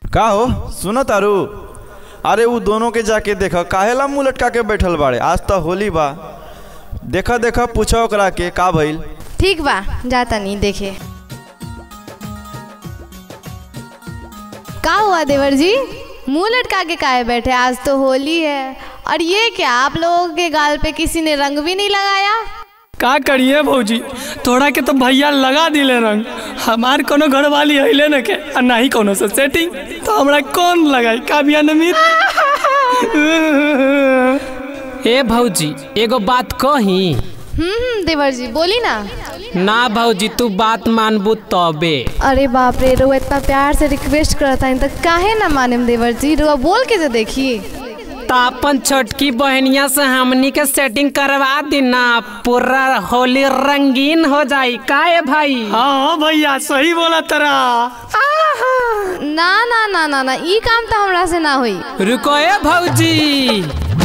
का हो सुनो तारू अरे उ दोनों के जाके देख काहेला मुंह लटका के बैठल बाड़े आज तो होली बा देखा देखा पूछो ओकरा के का भइल ठीक बा जाता नहीं देखे का हुआ देवर जी मुंह लटका के काहे बैठे आज तो होली है और ये क्या आप लोगों के गाल पे किसी ने रंग भी नहीं लगाया का करिए भौजी तोड़ा के तो भैया लगा दिले रंग हमार कोनो घर वाली अइले न के आ ना ही कोनो से सेटिंग तो हमरा कौन लगाई का बिया नमीत ए भौजी एगो बात कही हम्म हम्म, देवर जी बोली ना ना भौजी तू बात मानबू तबे अरे बाप रे रुआ इतना प्यार से रिक्वेस्ट करता है तो काहे ना माने देवर जी रुआ बोल के तो देखिए तो अपन छोटकी बहनिया से हमनी के सेटिंग करवा दी ना पूरा होली रंगीन हो जाई का ए भाई हाँ भैया सही बोला तरा ना ना ना ना ना ई काम तो हमरा से ना हुई रुको ए भौजी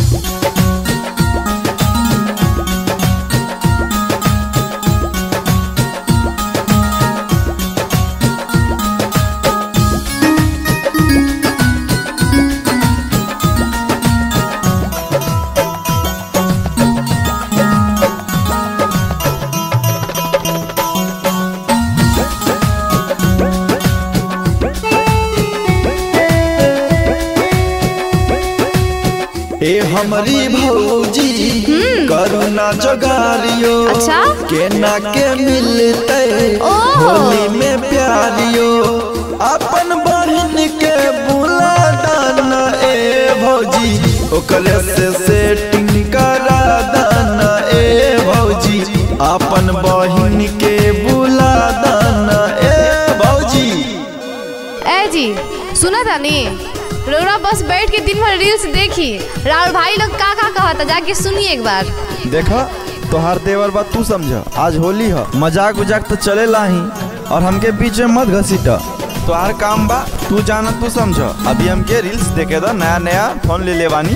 ए हमरी भौजी करुणा जोगारियो अच्छा? केना के मिलते ओह। होली में प्यारियो अपन बहन के बुला दाना ए भौजी ओकरे से सेटिंग करा दाना ए भौजी अपन बहन के बुला दाना ए भौजी ए जी सुना था नी रोरा बस बैठ के दिन भर रील्स देखी राहुल भाई लोग का का कहता जाके सुनिए एक बार देखा तोहार देवर बात तू समझ आज होली है मजाक उजाक तो चलेला ही और हमके बीच में मत घसीट तोहार काम बा तू जाना तू समझ अभी हमके रील्स देखे दो नया नया फोन ले लेवानी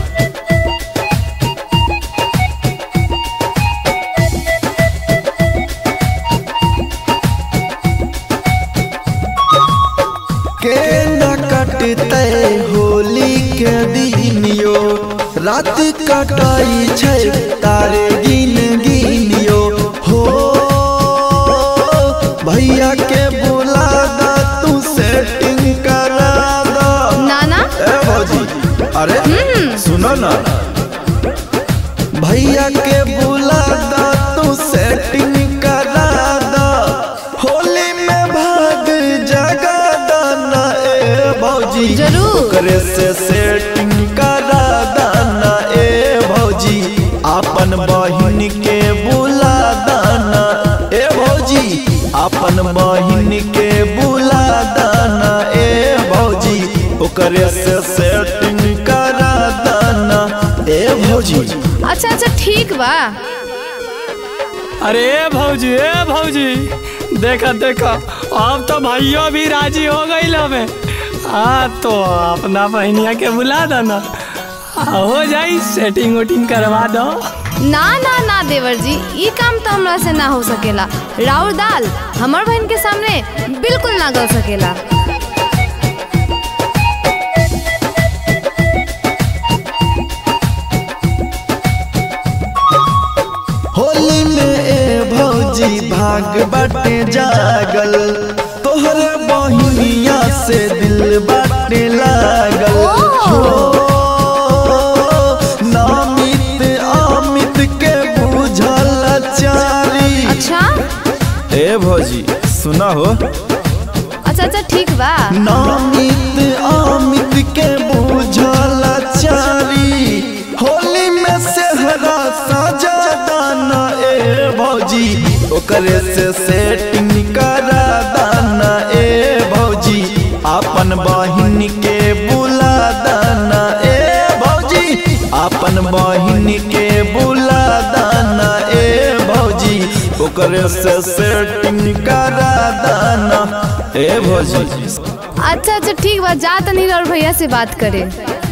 के न कटते होली के दिन यो रात कटाई छै तारे गिन गिन यो हो भैया के बुला दा तू सेटिंग करा दा ना ना ए भौजी अरे सुनो ना भैया के बुला दा तू सेटिंग करा दा होली में भाग जगा दाना ए भौजी जरूर। ओकरे से सेटिंग करा दाना ए भौजी अपन बहिन के बुला दाना ए भौजी अपन बहिन के बुला दाना ए भौजी ओकरे से सेटिंग करा दाना ए भौजी अच्छा अच्छा ठीक बा अरे ए भौजी ए भौजी देखा देखा अब तो भैया भी राजी हो गई हमें हाँ तो अपना बहनिया के बुला देना आ, हो जाई सेटिंग उटिंग करवा दो ना ना ना देवर जी ई काम तो हमरा से ना हो सकेला राउर दाल हमर बहन के सामने बिल्कुल ना गल सकेला होली में ए भौजी भाग बाटे जागल तोहरे बहिनिया से दिल बाटे लागल हो नामित अमित के बुझल चारी अच्छा ए भौजी सुना हो अच्छा अच्छा ठीक बा नामित अमित के बुझल चारी होली में सेहरा साजा दाना ए भौजी ओकरे से सेटिंग करा दाना ए भौजी अपन बहिन के बुला दाना ए भौजी अपन बहिन के बुला दाना ए भौजी ओकरे से सेटिंग करा दाना ए भौजी अच्छा अच्छा ठीक बा जा तनी राउर भैया से बात करे